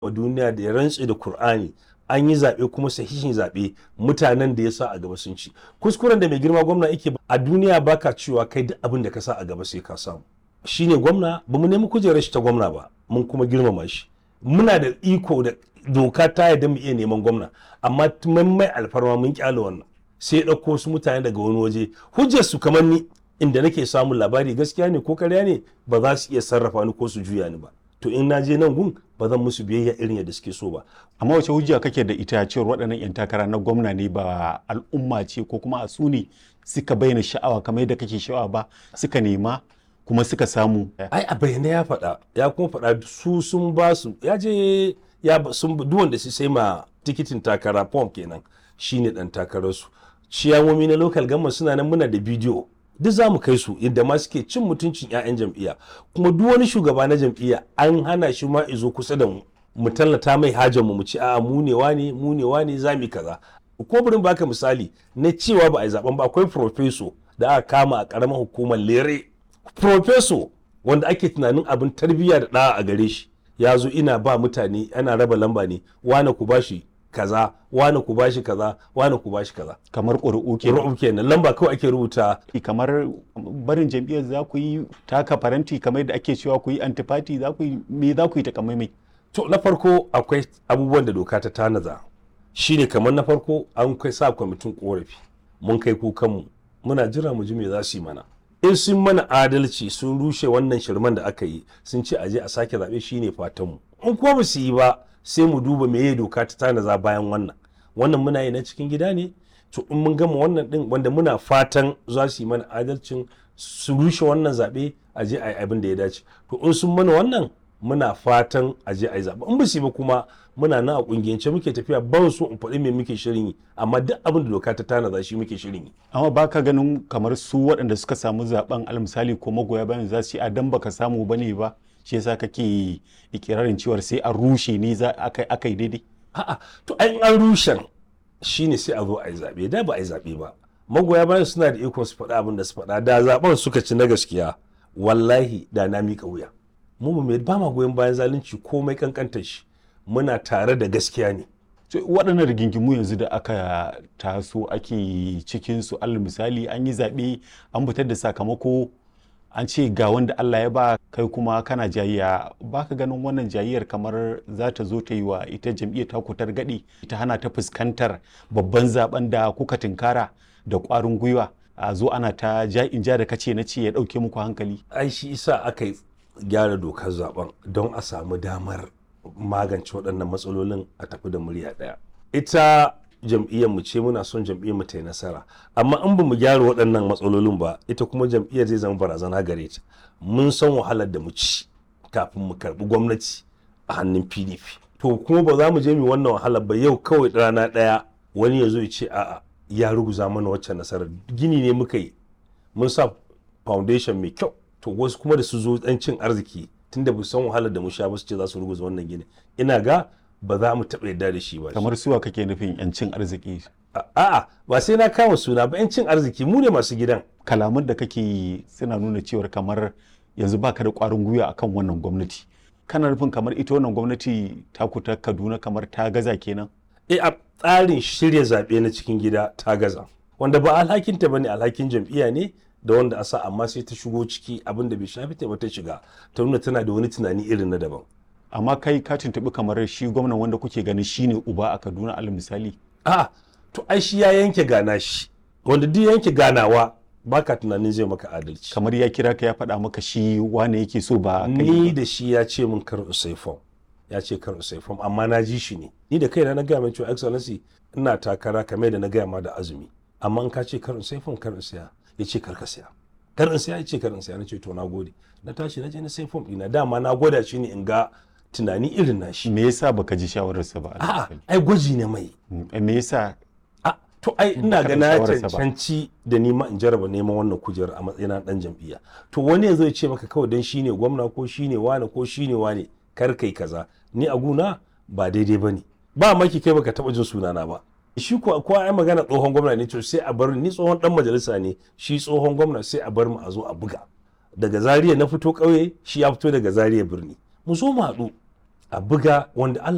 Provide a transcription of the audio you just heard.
wa duniya da ya rantse da Kur'ani an yi zaɓe kuma sahihin zaɓe mutanen da ya sa a gaba sun ci kuskuren da mai girma gwamna yake a duniya baka cewa kai duk abin da ka sa a gaba sai ka samu shine gwamna ba mu nemi kujerar shi ta gwamna ba mun kuma girmama shi muna da iko da doka ta yarda mu iya neman gwamna amma mun mai alfarma mun kyale wannan sai ya ɗauko wasu mutane daga wani waje hujjar su kamar ni inda nake samun labari gaskiya ne ko karya ne ba za su iya sarrafa ni ko su juya ni ba to in na je nan gun ba zan musu biyayya irin yadda suke so ba amma wace hujja kake da ita cewar waɗannan 'yan takara na gwamna ne ba al'umma ce ko kuma a su ne suka bayyana sha'awa kamar yadda kake sha'awa ba suka nema kuma suka samu ai a bayyana ya faɗa ya kuma faɗa su sun ba su ya je ya sun duk wanda su sai ma tikitin takara form kenan shine dan takararsu ciyawomi na local government suna nan muna da bidiyo duk za mu kai su yadda ma suke cin mutuncin 'ya'yan jam'iyya kuma duk wani shugaba na jam'iyya an hana shi ma izo kusa da mu mu tallata mai hajar mu mu ci a'a mu ne wane mu ne wane za mu kaza ko burin baka misali na cewa ba a yi zaben ba akwai profeso da aka kama a karamar hukumar lere profeso wanda ake tunanin abin tarbiyya da ɗa'a a gare shi ya zo ina ba mutane ana raba lamba ne wane ku bashi kaza wane ku bashi kaza wane ku bashi kaza kamar ƙuri'u ke ru'u kenan lamba kawai ake rubuta kamar barin jam'iyyar za ku yi taka faranti kamar da ake cewa ku yi antifati za ku yi me za ku yi takamaimai to na farko akwai abubuwan da doka ta tanaza shine kamar na farko an kai sa kwamitin korafi mun kai kukanmu muna jira mu ji me za su yi mana in sun mana adalci sun rushe wannan shirman da aka yi sun ce aje a sake zaɓe shine fatanmu in kuma ba su yi ba sai mu duba meye doka ta tanaza bayan wannan wannan muna yi na cikin gida ne to in mun gama wannan din wanda muna fatan za su yi mana adalcin su rushe wannan zaɓe a je a yi abin da ya dace to in sun mana wannan muna fatan a je a yi zaɓe in ba su yi ba kuma muna nan a ƙungiyance muke tafiya ban so in faɗi me muke shirin yi amma duk abin da doka ta tanaza shi muke shirin yi amma ba ka ganin kamar su waɗanda suka samu zaben almisali ko magoya bayan za su yi a dan baka samu ba ne ba shi yasa kake ikirarin cewar sai a rushe ne za aka yi daidai a'a to an an rushen shine sai a zo a yi zaɓe da ba a yi zaɓe ba magoya bayan suna da ikon su faɗa abin da su faɗa da zaɓen suka ci na gaskiya wallahi da na miƙa wuya mu ba ba ma goyon bayan zalunci komai kankantar shi muna tare da gaskiya ne waɗannan rigingimu yanzu da aka taso ake cikin su alal misali an yi zaɓe an fitar da sakamako an ce ga wanda Allah ya ba kai kuma kana jayayya baka ganin wannan jayayyar kamar za ta zo ta yi wa ita jam'iyyar ta kutar gadi ta hana ta fuskantar babban zaben da kuka tinkara da ƙwarin gwiwa a zo ana ta ja in ja da kace na ce ya ɗauke muku hankali ai shi isa aka yi gyara dokar zaben don a samu damar magance waɗannan matsalolin a tafi da murya ɗaya ita jam'iyyar mu ce muna son jam'iyyar mu ta yi nasara amma in ba mu gyara waɗannan matsalolin ba ita kuma jam'iyyar zai zama barazana gare ta mun san wahalar da mu ci kafin mu karɓi gwamnati a hannun pdp to kuma ba za mu je mu wannan wahalar ba yau kawai rana ɗaya wani ya zo ya ce a'a ya ruguza mana wacce nasarar gini ne muka yi mun sa foundation mai kyau to wasu kuma da su zo ɗan cin arziki tunda ba san wahalar da mu sha ba su ce za su ruguza wannan gini ina ga ba za mu taɓa yarda da shi ba kamar suwa kake nufin yancin arziki a'a ba sai na kama suna ba yancin arziki mu ne masu gidan kalaman da kake yi suna nuna cewar kamar yanzu baka da ƙwarin gwiwa akan wannan gwamnati kana nufin kamar ita wannan gwamnati ta kuta kaduna kamar ta gaza kenan e a tsarin shirya zaɓe na cikin gida ta gaza wanda ba alhakinta ba ne alhakin jam'iyya ne da wanda a sa amma sai ta shigo ciki abin da bai shafi ta ba ta shiga ta nuna tana da wani tunani irin na daban amma kai ka tuntuɓi kamar shi gwamnan wanda kuke ganin shine uba a kaduna alal misali a to ai shi ya yanke gana shi wanda duk yanke ganawa baka tunanin zai maka adalci kamar ya kira ka ya faɗa maka shi wane yake so ba ni da shi ya ce min kar usai fom ya ce kar usai fom amma na ji shi ne ni da kaina na gaya mai cewa excellency ina takara kamar da na gaya ma da azumi amma in ka ce kar usai fom kar siya ya ce kar ka siya kar in siya ya ce kar in siya na ce to na gode na tashi na je na sai fom ɗina dama na gwada shi ne in ga tunani irin nashi me yasa baka ji shawararsa ba a'a ai gwaji ne mai me yasa a to ai ina ga na cancanci da nima in jaraba neman wannan kujerar a matsayin dan jam'iyya to wani yanzu ya ce maka kawai dan shine gwamna ko shine wane ko shine wane kar kai kaza ni a guna ba daidai bane ba maki kai baka taba jin sunana ba shi ko ko ai magana tsohon gwamna ne to sai a bar ni tsohon dan majalisa ne shi tsohon gwamna sai a bar mu a zo a buga daga zariya na fito ƙauye shi ya fito daga zariya birni mu zo mu haɗu a buga wanda Allah